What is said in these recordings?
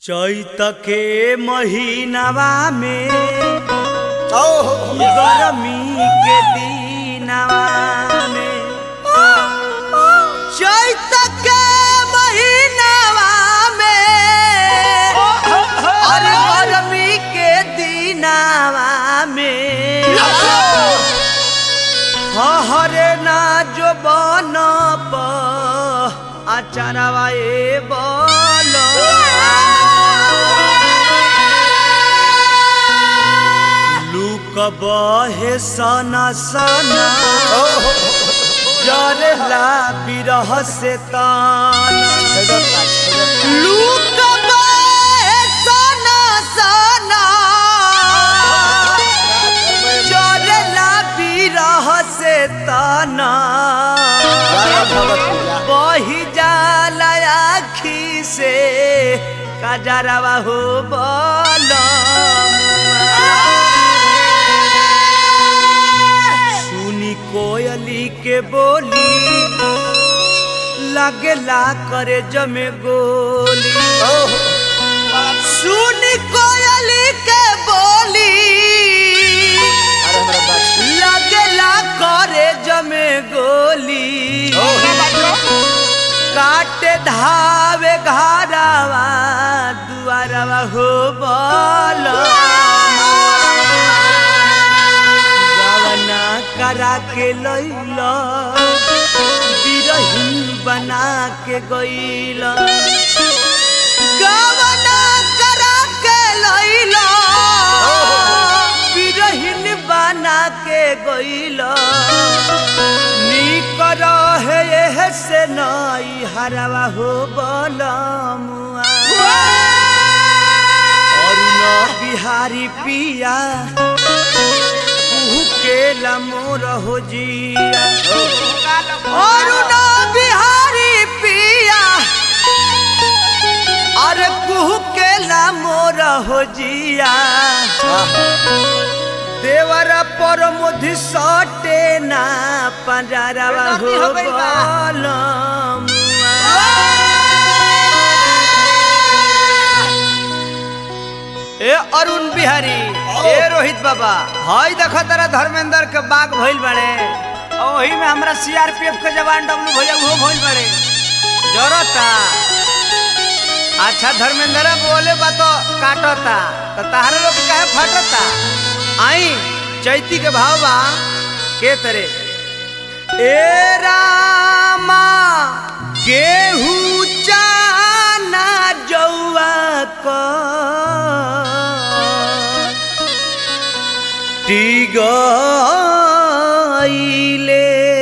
चैत के महीनावा में ओहो गरमी के दिनवा में चैत के महीनावा में अरे गरमी के दिनवा में हरे ना जो बन आचारवा ए बोल लूक बहे सना सना ओहो जरला बिरह से ताना लूक बहे सना सना जरला बिरह से ताना बही जाला आखी से कजरवा हो सुनी कोयली के बोली लगला करे जमे गोली सुनी कोयली के बोली लगला करे जमे गोली काटे धावे घारावा दुआरवा हो बोल गवना करा के लैल बिरही बना के गैल गवना करा के लैल बिरहिन बना के गैल निक रहे एह से नई हरवा हो बलमुआ अरुण बिहारी पिया कुहू के मोर हो जिया अरुण बिहारी पिया अरे कुहू के मोर हो जिया देवर पर मुधि सटे ना पंजरवा हो ए अरुण बिहारी ए रोहित बाबा हई देख तारा धर्मेंद्र के बाग भइल बड़े और वही में हमरा सीआरपीएफ के जवान डब्लू भैया वो भइल बड़े जरता अच्छा धर्मेंद्र बोले बा तो काटता तो तहरे लोग काहे फटता आई चैती के भाव बा के तरे ए रामा गेहूं चाना जौआ क टिगइले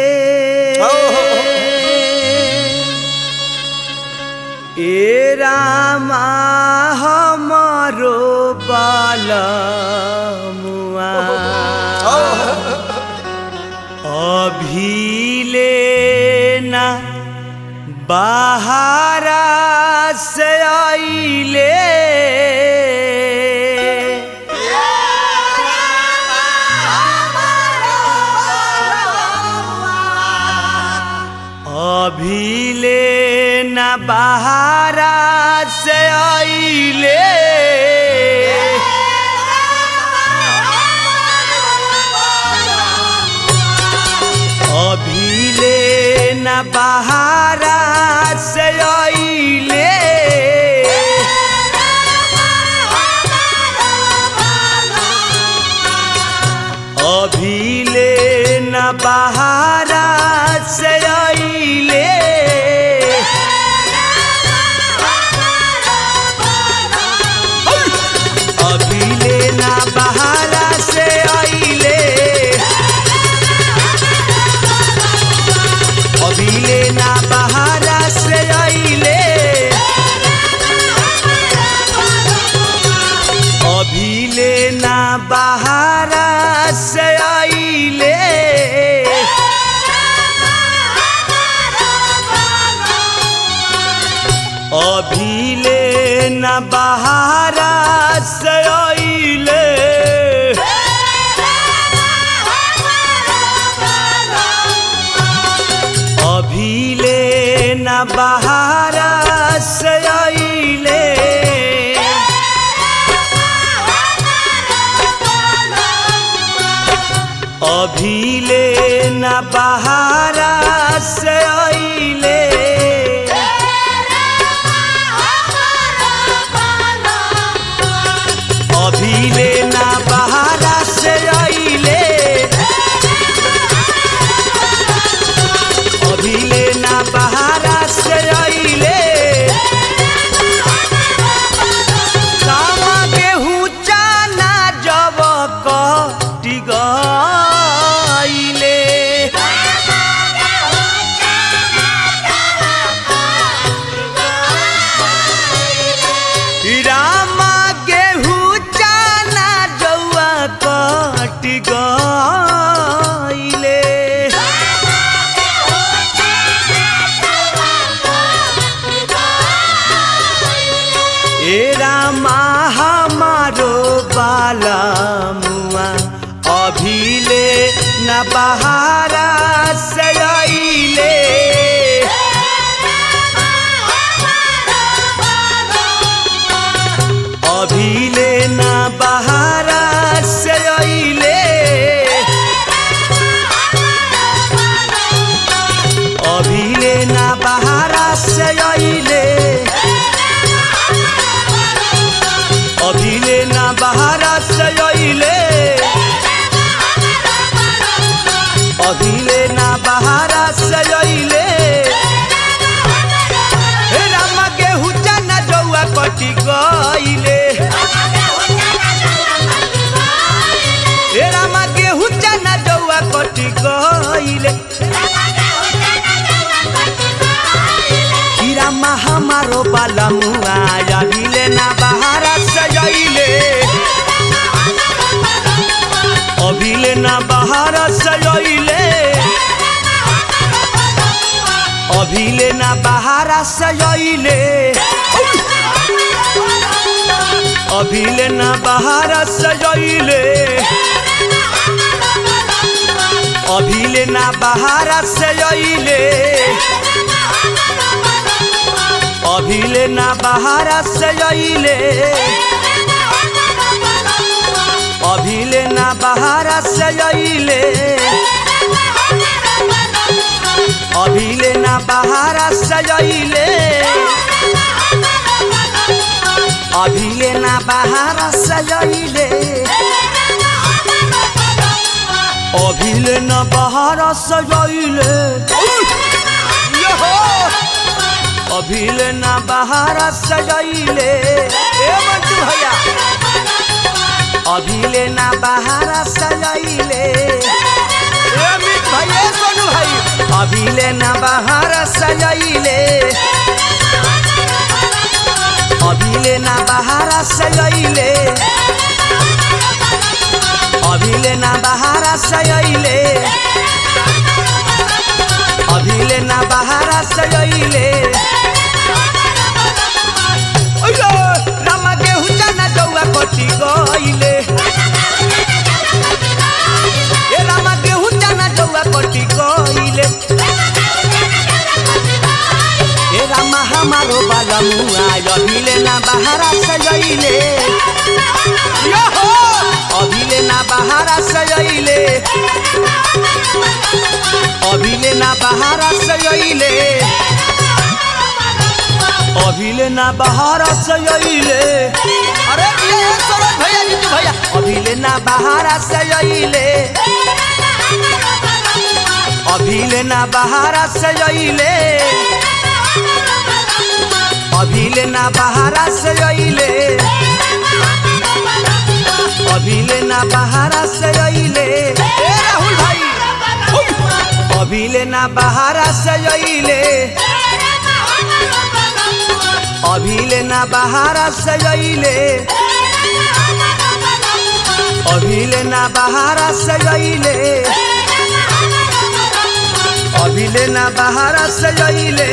ए रामा हमरो बालमुआ अभिले ना बाहरा से आइले अभिले ना बाहरा से आइले अभिले न बहारा से आइले अभिले न बहारा से आइले अभिले न बहारा से आइले अभिले ना बहारा से आइले अभिले ना बहारा से आइले अभिले ना बहारा से आइले अभिले न बहारा से आइले बहारा से अइले अभिले ना बहारा से अइले अभिले ना बहारा से अइले कामा गेहूं चाना जब कटी गइले रामा गेहूं चाना जौआ कटी गइले ए रामा हमारो बाला मुआ अभिले न बहारा से अइले अभिले न बहारा से अइले अभिले न बहारा से अइले अभिले ना बहारा से अइले अभिले ना बहारा से अइले हे राम गेहूं चना जौआ कटी गइले हे राम गेहूं चना जौआ कटी गइले हीरा मा हमारो बाला मुआ अभिले ना बहारा से अइले अभिले ना बहारा से अइले अभिले ना बहारा से अइले अभिले ना बहारा से अइले अभिले ना बहारा से अइले अभिले ना बहारा से अइले अभिले ना बहारा से अइले अभिले ना बहारा से अइले अभिले ना बहारा से अइले अभिले ना बहारा से अइले अभिले ना बहारा से अइले ए मंटू भैया अभिले ना बहारा से अइले ए अमित भाई ए सोनू भाई अभिले ना बहारा से अइले अभिले ना बहारा से अइले अभिले ना बहारा से अइले अभिले ना बहारा से अइले ओयो रामा गेहूं चना जौआ कटी गइले ए रामा गेहूं चना जौआ कटी गइले ए रामा हमारो बाला मुआ अभिले ना बहारा से अइले यो हो अभिले ना बहारा से अइले अभिले ना बहारा से अइले अभिले ना बहारा से अइले अरे ये ये सरोज भैया जीतू भैया अभिले ना बहारा से अइले अभिले ना बहारा से अइले अभिले ना बहारा से अइले अभिले ना बहारा से अइले ए राहुल भाई अभिले ना बहारा से अइले अभिले ना बहारा से अइले अभिले ना बहारा से अइले अभिले ना बहारा से अइले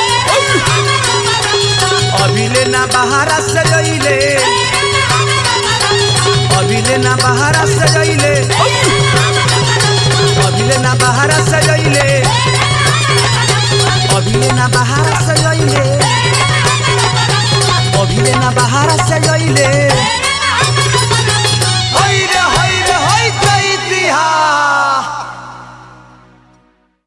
अभिले ना बहारा से अइले अभिले ना बहारा से अइले अभिले ना बहारा से अइले अभिले ना बहारा से अइले अभिले ना बहारा से अइले